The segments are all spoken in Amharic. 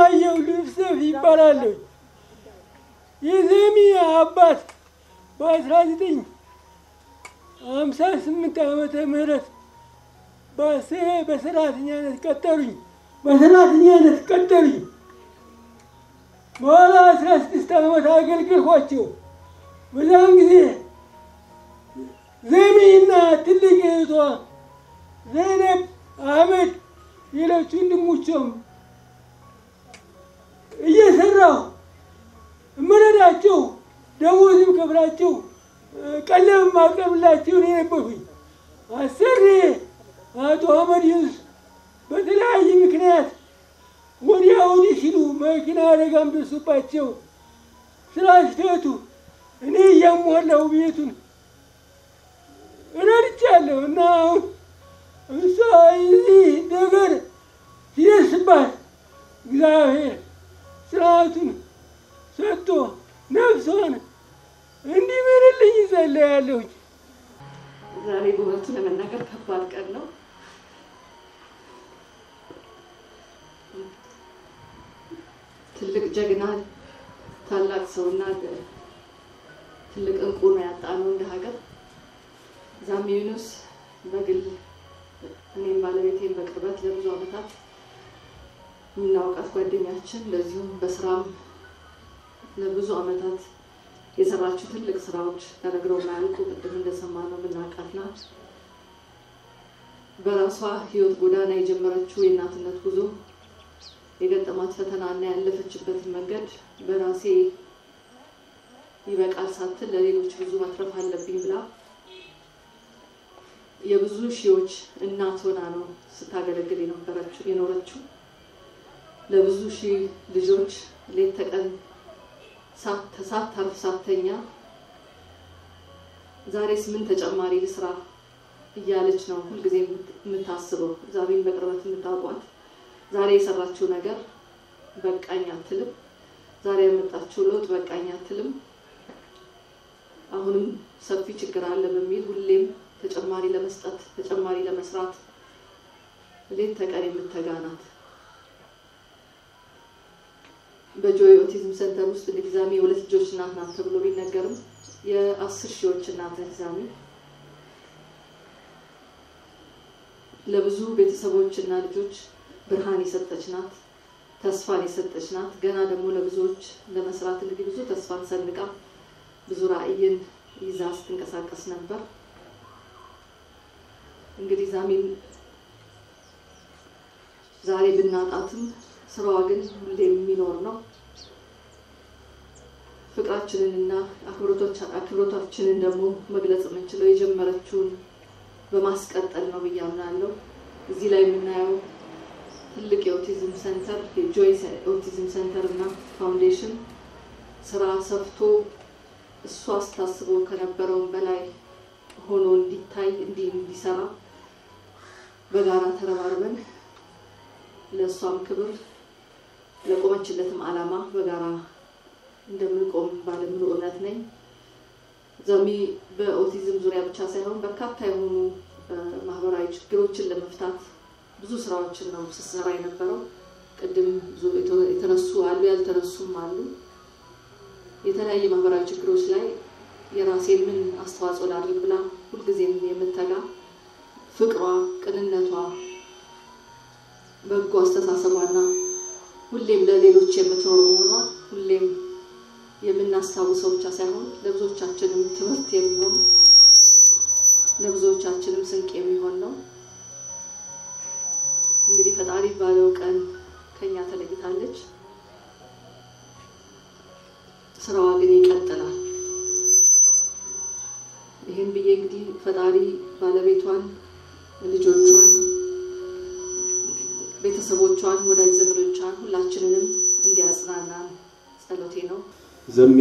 አለማየሁ ልብሰፍ ይባላለሁ። የዘሚ አባት በአስራ ዘጠኝ ሀምሳ ስምንት ዓመተ ምህረት በስ- በሰራተኛነት ቀጠሩኝ። በሰራተኛነት ቀጠሩኝ። በኋላ አስራ ስድስት ዓመት አገልግልኳቸው። በዛን ጊዜ ዘሚና ትልቅ እህቷ ዘይነብ አህመድ ሌሎች ወንድሞቿም እየሰራሁ እምረዳቸው ደሞዝም ከፍላቸው ቀለብ ማቀርብላቸው ነው የነበርኩኝ። አሰሪ አቶ አህመድ ዩኑስ በተለያየ ምክንያት ወዲያ ወዲህ ሲሉ መኪና አደጋም ደርሶባቸው ስላስፈቱ እኔ እያሟላሁ ቤቱን ረድቻለሁ እና አሁን እሷ እዚህ ነገር ሲደርስባት እግዚአብሔር ስርዓቱን ሰጥቶ ነፍሷን እንዲምርልኝ እጸልያለሁኝ። ዛሬ በእውነቱ ለመናገር ከባድ ቀን ነው። ትልቅ ጀግና፣ ታላቅ ሰውና ትልቅ እንቁ ነው ያጣነው እንደ ሀገር። ዛሚ ዩኑስ በግል እኔም ባለቤቴን በቅርበት ለብዙ ዓመታት የምናውቃት ጓደኛችን፣ ለዚሁም በስራም ለብዙ ዓመታት የሰራችው ትልቅ ስራዎች ተነግረው ማያልቁ ቅድም እንደሰማነው የምናውቃት ናት። በራሷ ህይወት ጎዳና የጀመረችው የእናትነት ጉዞ የገጠማት ፈተናና ያለፈችበትን መንገድ በራሴ ይበቃል ሳትል ለሌሎች ብዙ መትረፍ አለብኝ ብላ የብዙ ሺዎች እናት ሆና ነው ስታገለግል የነበረችው የኖረችው ለብዙ ሺህ ልጆች ሌት ተቀን ሳታርፍ ሳተኛ ዛሬስ ምን ተጨማሪ ልስራ እያለች ነው ሁልጊዜ የምታስበው። ዛሬን በቅርበት የምታውቋት ዛሬ የሰራችው ነገር በቃኝ አትልም። ዛሬ ያመጣችው ለውጥ በቃኝ አትልም። አሁንም ሰፊ ችግር አለ በሚል ሁሌም ተጨማሪ ለመስጠት ተጨማሪ ለመስራት ሌት ተቀን የምትተጋ ናት። በጆይ ኦቲዝም ሴንተር ውስጥ እንግዲህ ዛሚ የሁለት ልጆች እናት ናት ተብሎ ቢነገርም የአስር ሺዎች እናት ነች ዛሚ። ለብዙ ቤተሰቦች እና ልጆች ብርሃን የሰጠች ናት፣ ተስፋን የሰጠች ናት። ገና ደግሞ ለብዙዎች ለመስራት እንግዲህ ብዙ ተስፋን ሰንቃ ብዙ ራዕይን ይዛ ስትንቀሳቀስ ነበር። እንግዲህ ዛሚን ዛሬ ብናጣትም ስራዋ ግን ሁሌ የሚኖር ነው። ፍቅራችንንና አክብሮታችንን ደግሞ መግለጽ የምንችለው የጀመረችውን በማስቀጠል ነው ብዬ አምናለሁ። እዚህ ላይ የምናየው ትልቅ የኦቲዝም ሴንተር የጆይ ኦቲዝም ሴንተር እና ፋውንዴሽን ስራ ሰፍቶ እሷ አስታስበው ከነበረውን በላይ ሆኖ እንዲታይ እንዲህ እንዲሰራ በጋራ ተረባርበን ለእሷም ክብር ለቆመችለትም ዓላማ በጋራ እንደምንቆም ባለሙሉ እምነት ነኝ። ዛሚ በኦቲዝም ዙሪያ ብቻ ሳይሆን በርካታ የሆኑ ማህበራዊ ችግሮችን ለመፍታት ብዙ ስራዎችን ነው ስትሰራ የነበረው። ቅድም የተነሱ አሉ፣ ያልተነሱም አሉ። የተለያየ ማህበራዊ ችግሮች ላይ የራሴን ምን አስተዋጽኦ ላድርግ ብላ ሁልጊዜም የምተጋ ፍቅሯ፣ ቅንነቷ፣ በጎ አስተሳሰቧና ሁሌም ለሌሎች የምትኖር መሆኗ ሁሌም የምናስታውሰው ብቻ ሳይሆን ለብዙዎቻችንም ትምህርት የሚሆን ለብዙዎቻችንም ስንቅ የሚሆን ነው። እንግዲህ ፈጣሪ ባለው ቀን ከኛ ተለይታለች። ስራዋ ግን ይቀጥላል። ይህን ብዬ እንግዲህ ፈጣሪ ባለቤቷን፣ ልጆቿን፣ ቤተሰቦቿን፣ ወዳጅ ዘመዶቿን ሁላችንንም እንዲያጽናናን ጸሎቴ ነው። ዘሚ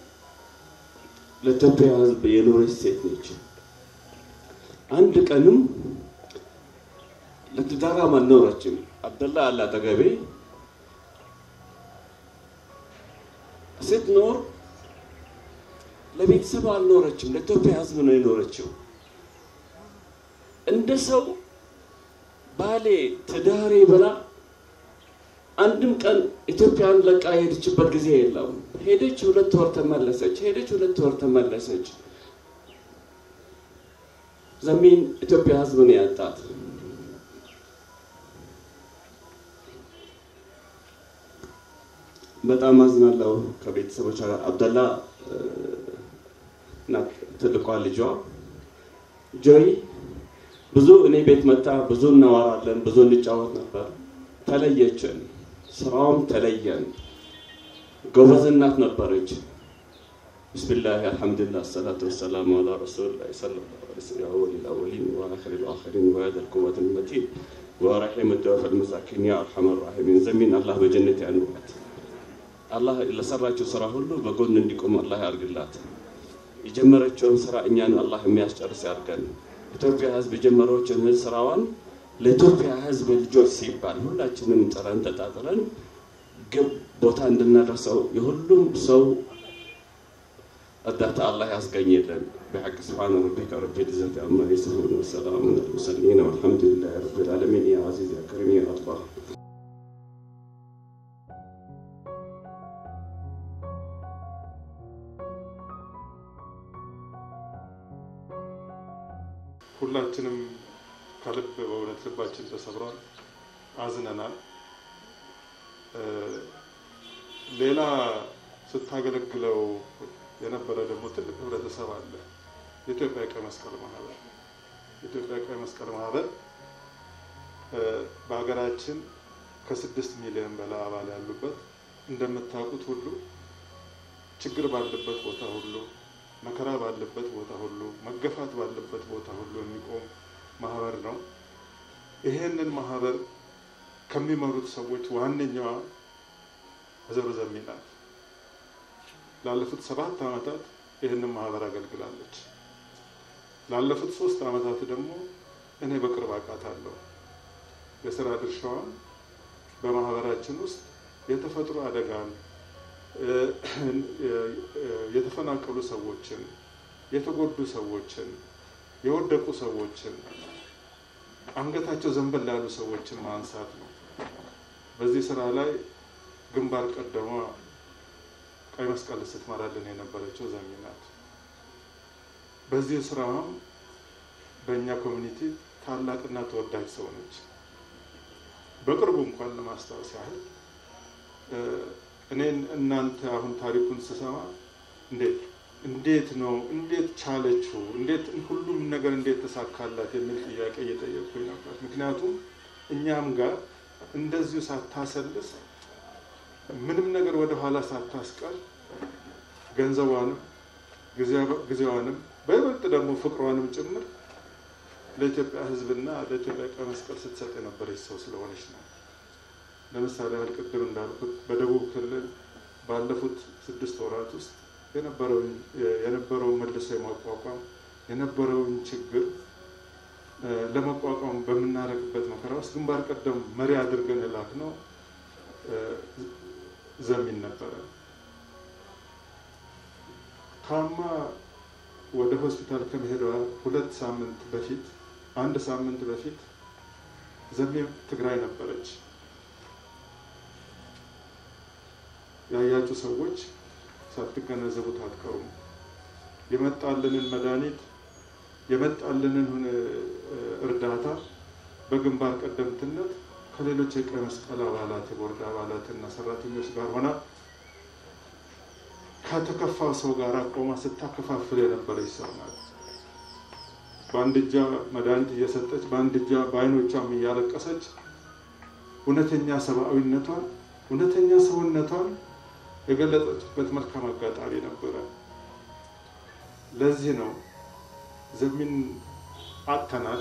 ለኢትዮጵያ ሕዝብ የኖረች ሴት ነች። አንድ ቀንም ለትዳራም አልኖረችም። አብደላ አለ አጠገቤ ስትኖር ለቤተሰብ አልኖረችም፣ ለኢትዮጵያ ሕዝብ ነው የኖረችው። እንደ ሰው ባሌ ትዳሬ ብላ አንድም ቀን ኢትዮጵያን ለቃ የሄደችበት ጊዜ የለም። ሄደች፣ ሁለት ወር ተመለሰች። ሄደች፣ ሁለት ወር ተመለሰች። ዘሚን ኢትዮጵያ ህዝብ ነው ያጣት። በጣም አዝናለሁ። ከቤተሰቦቿ ጋር አብደላ እና ትልቋ ልጇ ጆይ ብዙ እኔ ቤት መጣ፣ ብዙ እናወራለን፣ ብዙ እንጫወት ነበር። ተለየችን፣ ስራውም ተለየን። ጎበዝ እናት ነበረች። ብስሚላህ አልሐምዱሊላህ ሰላቱ ወሰላሙ አላ ረሱሊላህ ሰለላሁ ዐለይሂ ወሰለም ያ ወሊል አወሊን ወአኺሪል አኺሪን ወያደል ቁወተል መቲን ወረሒም ደወፈል መሳኪን ያ አርሐመር ራሒሚን ዘሚን አላህ በጀነት ያኑራት። አላህ ለሰራችው ስራ ሁሉ በጎን እንዲቆም አላህ ያርግላት። የጀመረችውን ስራ እኛን አላህ የሚያስጨርስ ያድርገን። ኢትዮጵያ ህዝብ የጀመረችን ስራዋን ለኢትዮጵያ ህዝብ ልጆች ሲባል ሁላችንም ጥረን ተጣጥረን ግብ ቦታ እንድናደርሰው የሁሉም ሰው እርዳታ አላህ ያስገኝልን። بحق سبحان ربك رب العزة عما يصفون وسلام على المرسلين والحمد لله رب العالمين يا عزيز يا كريم يا الله ሁላችንም ከልብ በእውነት ልባችን ተሰብሯል፣ አዝነናል። ሌላ ስታገለግለው የነበረ ደግሞ ትልቅ ህብረተሰብ አለ። የኢትዮጵያ ቀይ መስቀል ማህበር የኢትዮጵያ ቀይ መስቀል ማህበር በሀገራችን ከስድስት ሚሊዮን በላይ አባል ያሉበት እንደምታውቁት ሁሉ ችግር ባለበት ቦታ ሁሉ መከራ ባለበት ቦታ ሁሉ መገፋት ባለበት ቦታ ሁሉ የሚቆም ማህበር ነው። ይሄንን ማህበር ከሚመሩት ሰዎች ዋነኛዋ ወይዘሮ ዘሚ ናት። ላለፉት ሰባት ዓመታት ይህንን ማህበር አገልግላለች። ላለፉት ሶስት ዓመታት ደግሞ እኔ በቅርብ አውቃታለሁ። የስራ ድርሻዋን በማህበራችን ውስጥ የተፈጥሮ አደጋን የተፈናቀሉ ሰዎችን፣ የተጎዱ ሰዎችን፣ የወደቁ ሰዎችን፣ አንገታቸው ዘንበል ያሉ ሰዎችን ማንሳት ነው። በዚህ ስራ ላይ ግንባር ቀደሟ ቀይ መስቀል ስትመራልን የነበረችው ዘሚ ናት። በዚህ ስራዋም በእኛ ኮሚኒቲ ታላቅና ተወዳጅ ሰው ነች። በቅርቡ እንኳን ለማስታወስ ያህል እኔን እናንተ አሁን ታሪኩን ስሰማ እንዴት እንዴት ነው እንዴት ቻለችው እንዴት ሁሉም ነገር እንዴት ተሳካላት የሚል ጥያቄ እየጠየቅኩኝ ነበር። ምክንያቱም እኛም ጋር እንደዚሁ ሳታሰልስ ምንም ነገር ወደ ኋላ ሳታስቀር ገንዘቧንም ጊዜዋንም በይበልጥ ደግሞ ፍቅሯንም ጭምር ለኢትዮጵያ ሕዝብና ለኢትዮጵያ ቀይ መስቀል ስትሰጥ የነበረች ሰው ስለሆነች ነው። ለምሳሌ ያህል ቅድም እንዳልኩት በደቡብ ክልል ባለፉት ስድስት ወራት ውስጥ የነበረውን መልሶ የማቋቋም የነበረውን ችግር ለመቋቋም በምናደርግበት መከራ ውስጥ ግንባር ቀደም መሪ አድርገን የላክነው ዘሚን ነበረ። ታማ ወደ ሆስፒታል ከመሄዷ ሁለት ሳምንት በፊት አንድ ሳምንት በፊት ዘሜ ትግራይ ነበረች። ያያችሁ ሰዎች ሳትገነዘቡት አትቀሩም። የመጣልንን መድኃኒት የመጣልንን እርዳታ በግንባር ቀደምትነት ከሌሎች የቀይ መስቀል አባላት የቦርድ አባላትና ሰራተኞች ጋር ሆና ከተከፋ ሰው ጋር ቆማ ስታከፋፍል የነበረች ሰው ናት። በአንድ እጇ መድኃኒት እየሰጠች በአንድ እጇ በአይኖቿም እያለቀሰች እውነተኛ ሰብአዊነቷን እውነተኛ ሰውነቷን የገለጸችበት መልካም አጋጣሚ ነበረ። ለዚህ ነው ዘሚን አጥተናል።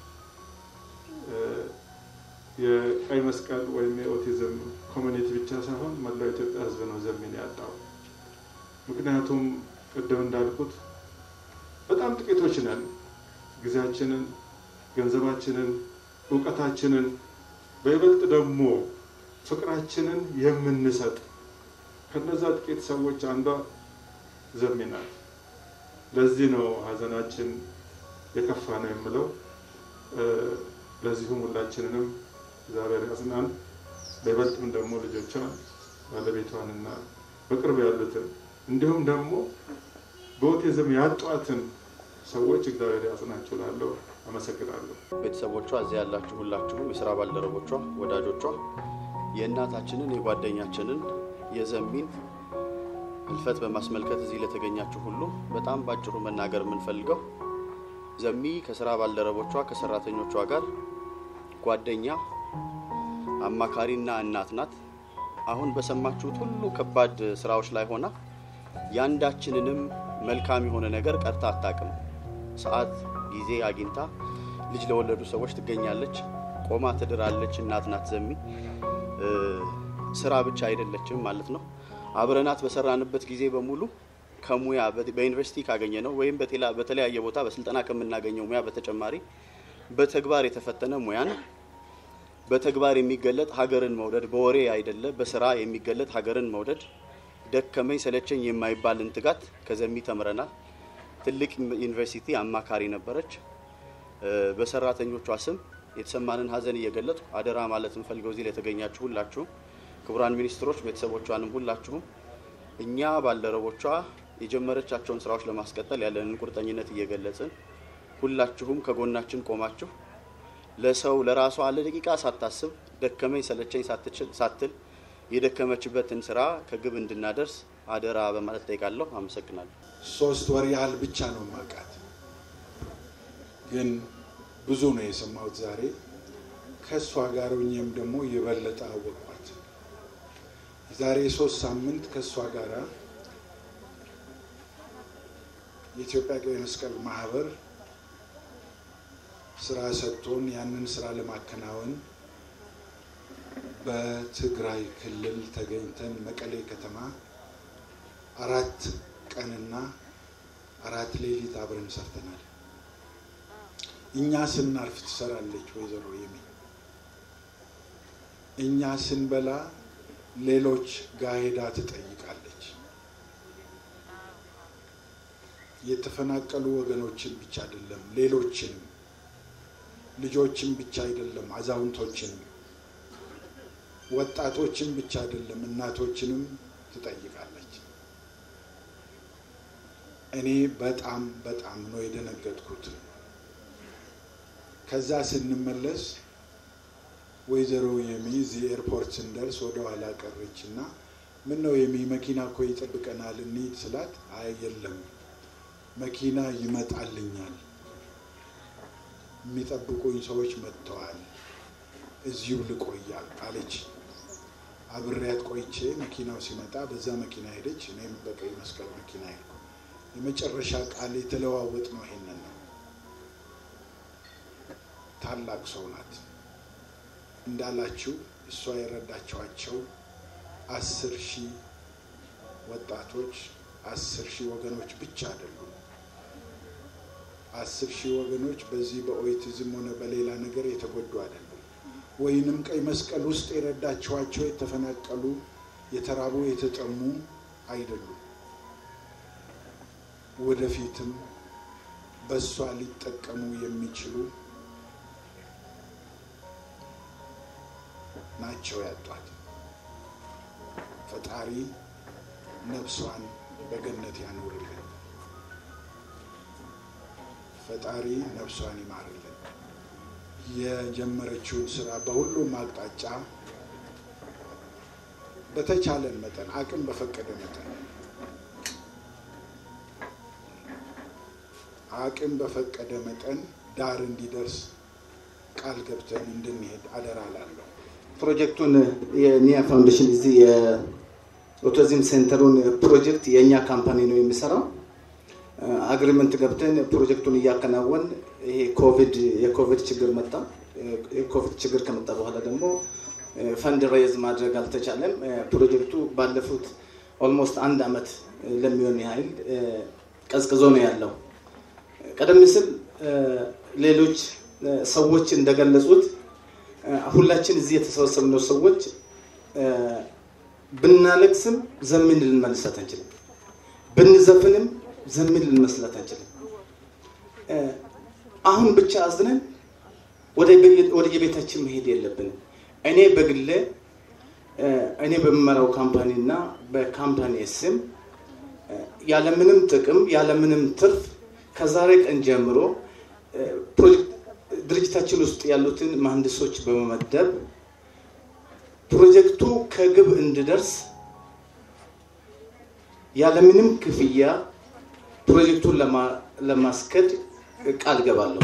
የቀይ መስቀል ወይም የኦቲዝም ኮሚኒቲ ብቻ ሳይሆን መላው ኢትዮጵያ ሕዝብ ነው ዘሚን ያጣው። ምክንያቱም ቅድም እንዳልኩት በጣም ጥቂቶች ነን። ጊዜያችንን፣ ገንዘባችንን፣ እውቀታችንን በይበልጥ ደግሞ ፍቅራችንን የምንሰጥ ከነዛ ጥቂት ሰዎች አንዷ ዘሚ ናት። ለዚህ ነው ሀዘናችን የከፋ ነው የምለው። ለዚሁም ሁላችንንም እግዚአብሔር ያጽናን። በይበልጥም ደግሞ ልጆቿን ባለቤቷንና በቅርብ ያሉትን እንዲሁም ደግሞ በኦቲዝም ያጧትን ሰዎች እግዚአብሔር ያጽናችሁ እላለሁ። አመሰግናለሁ። ቤተሰቦቿ እዚህ ያላችሁ ሁላችሁም የስራ ባልደረቦቿ፣ ወዳጆቿ የእናታችንን የጓደኛችንን የዘሚን ህልፈት በማስመልከት እዚህ ለተገኛችሁ ሁሉ በጣም ባጭሩ መናገር የምንፈልገው ዘሚ ከስራ ባልደረቦቿ ከሰራተኞቿ ጋር ጓደኛ፣ አማካሪና እናት ናት። አሁን በሰማችሁት ሁሉ ከባድ ስራዎች ላይ ሆና ያንዳችንንም መልካም የሆነ ነገር ቀርታ አታውቅም። ሰዓት ጊዜ አግኝታ ልጅ ለወለዱ ሰዎች ትገኛለች። ቆማ ትድራለች። እናት ናት ዘሚ። ስራ ብቻ አይደለችም ማለት ነው። አብረናት በሰራንበት ጊዜ በሙሉ ከሙያ በዩኒቨርሲቲ ካገኘ ነው ወይም በተለያየ ቦታ በስልጠና ከምናገኘው ሙያ በተጨማሪ በተግባር የተፈተነ ሙያን በተግባር የሚገለጥ ሀገርን መውደድ በወሬ አይደለ በስራ የሚገለጥ ሀገርን መውደድ ደከመኝ ሰለቸኝ የማይባልን ትጋት ከዘሚ ተምረናል። ትልቅ ዩኒቨርሲቲ አማካሪ ነበረች። በሰራተኞቿ ስም የተሰማንን ሀዘን እየገለጡ አደራ ማለት እንፈልገው እዚህ ለተገኛችሁ ሁላችሁም ክቡራን ሚኒስትሮች፣ ቤተሰቦቿንም ሁላችሁም እኛ ባልደረቦቿ የጀመረቻቸውን ስራዎች ለማስቀጠል ያለንን ቁርጠኝነት እየገለጽን ሁላችሁም ከጎናችን ቆማችሁ ለሰው ለራሷ ለደቂቃ ሳታስብ ደከመኝ ሰለቸኝ ሳትል የደከመችበትን ስራ ከግብ እንድናደርስ አደራ በማለት ጠይቃለሁ። አመሰግናለሁ። ሶስት ወር ያህል ብቻ ነው ማውቃት፣ ግን ብዙ ነው የሰማሁት ዛሬ። ከእሷ ጋር ሆኜም ደግሞ የበለጠ አወቅኳት። ዛሬ ሶስት ሳምንት ከእሷ ጋር የኢትዮጵያ ቀይ መስቀል ማህበር ስራ ሰጥቶን ያንን ስራ ለማከናወን በትግራይ ክልል ተገኝተን መቀሌ ከተማ አራት ቀንና አራት ሌሊት አብረን ሰርተናል። እኛ ስናርፍ ትሰራለች ወይዘሮ የሚ። እኛ ስንበላ ሌሎች ጋር ሄዳ ትጠይቃለች። የተፈናቀሉ ወገኖችን ብቻ አይደለም፣ ሌሎችንም ልጆችን ብቻ አይደለም፣ አዛውንቶችንም ወጣቶችን ብቻ አይደለም፣ እናቶችንም ትጠይቃለች። እኔ በጣም በጣም ነው የደነገጥኩት። ከዛ ስንመለስ ወይዘሮ የሚ እዚህ ኤርፖርት ስንደርስ ወደ ኋላ ቀረች እና ምን ነው የሚ መኪና እኮ ይጠብቀናል እንሂድ ስላት፣ አይ የለም መኪና ይመጣልኛል፣ የሚጠብቁኝ ሰዎች መጥተዋል፣ እዚሁ ልቆያል አለች። አብሬያት ቆይቼ መኪናው ሲመጣ በዛ መኪና ሄደች፣ እኔም በቀይ መስቀል መኪና ሄድኩ። የመጨረሻ ቃል የተለዋወጥ ነው ይሄንን ነው። ታላቅ ሰው ናት እንዳላችሁ እሷ የረዳቸዋቸው አስር ሺህ ወጣቶች አስር ሺህ ወገኖች ብቻ አይደሉም። አስር ሺህ ወገኖች በዚህ በኦቲዝም ሆነ በሌላ ነገር የተጎዱ አይደሉም። ወይንም ቀይ መስቀል ውስጥ የረዳቸዋቸው የተፈናቀሉ፣ የተራቡ፣ የተጠሙ አይደሉም። ወደፊትም በእሷ ሊጠቀሙ የሚችሉ ናቸው ያጧት። ፈጣሪ ነፍሷን በገነት ያኖርልን። ፈጣሪ ነፍሷን ይማርልን። የጀመረችውን ስራ በሁሉም አቅጣጫ በተቻለን መጠን አቅም በፈቀደ መጠን አቅም በፈቀደ መጠን ዳር እንዲደርስ ቃል ገብተን እንድንሄድ አደራ ላለሁ። ፕሮጀክቱን የኒያ ፋውንዴሽን እዚህ የኦቲዝም ሴንተሩን ፕሮጀክት የእኛ ካምፓኒ ነው የሚሰራው። አግሪመንት ገብተን ፕሮጀክቱን እያከናወን ይሄ ኮቪድ የኮቪድ ችግር መጣ። የኮቪድ ችግር ከመጣ በኋላ ደግሞ ፈንድ ሬዝ ማድረግ አልተቻለም። ፕሮጀክቱ ባለፉት ኦልሞስት አንድ አመት ለሚሆን ያህል ቀዝቅዞ ነው ያለው። ቀደም ሲል ሌሎች ሰዎች እንደገለጹት ሁላችን እዚህ የተሰበሰብነው ሰዎች ብናለቅስም ዘሚን ልንመልሳት አንችልም። ብንዘፍንም ዘሚን ልንመስላት አንችልም። አሁን ብቻ አዝነን ወደ የቤታችን መሄድ የለብንም። እኔ በግሌ እኔ በምመራው ካምፓኒ እና በካምፓኒ ስም ያለምንም ጥቅም ያለምንም ትርፍ ከዛሬ ቀን ጀምሮ ፕሮጀክት ድርጅታችን ውስጥ ያሉትን መሀንዲሶች በመመደብ ፕሮጀክቱ ከግብ እንዲደርስ ያለምንም ክፍያ ፕሮጀክቱን ለማስከድ ቃል ገባለሁ።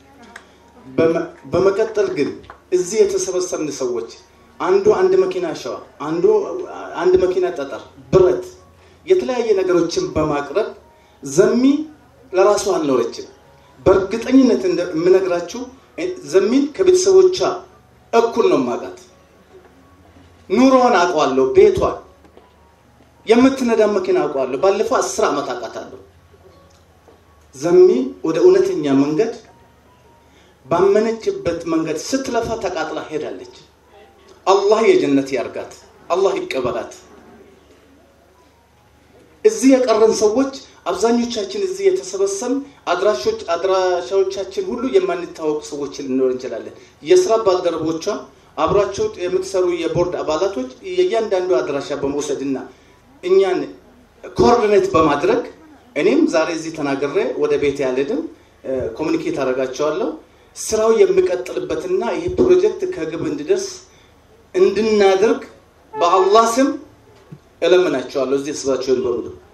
በመቀጠል ግን እዚህ የተሰበሰብን ሰዎች አንዱ አንድ መኪና አሸዋ፣ አንዱ አንድ መኪና ጠጠር፣ ብረት፣ የተለያየ ነገሮችን በማቅረብ ዘሚ ለራሱ አልኖረችም። በእርግጠኝነት የምነግራችሁ ዘሚን ከቤተሰቦቿ እኩል ነው ማቃት። ኑሮዋን አውቀዋለሁ፣ ቤቷን የምትነዳ መኪና አውቀዋለሁ። ባለፈው አስር ዓመት አውቃታለሁ። ዘሚ ወደ እውነተኛ መንገድ ባመነችበት መንገድ ስትለፋ ተቃጥላ ሄዳለች። አላህ የጀነት ያርጋት፣ አላህ ይቀበላት። እዚህ የቀረን ሰዎች አብዛኞቻችን እዚህ የተሰበሰብን አድራሻዎቻችን ሁሉ የማንታወቁ ሰዎች ልንኖር እንችላለን። የስራ ባልደረቦቿ አብሯቸው የምትሰሩ የቦርድ አባላቶች የእያንዳንዱ አድራሻ በመውሰድና እኛን ኮኦርዲኔት በማድረግ እኔም ዛሬ እዚህ ተናግሬ ወደ ቤት ያልሄድም ኮሚኒኬት አደርጋቸዋለሁ። ስራው የሚቀጥልበትና ይህ ፕሮጀክት ከግብ እንዲደርስ እንድናደርግ በአላህ ስም እለምናቸዋለሁ። እዚህ ስባቸውን በሙሉ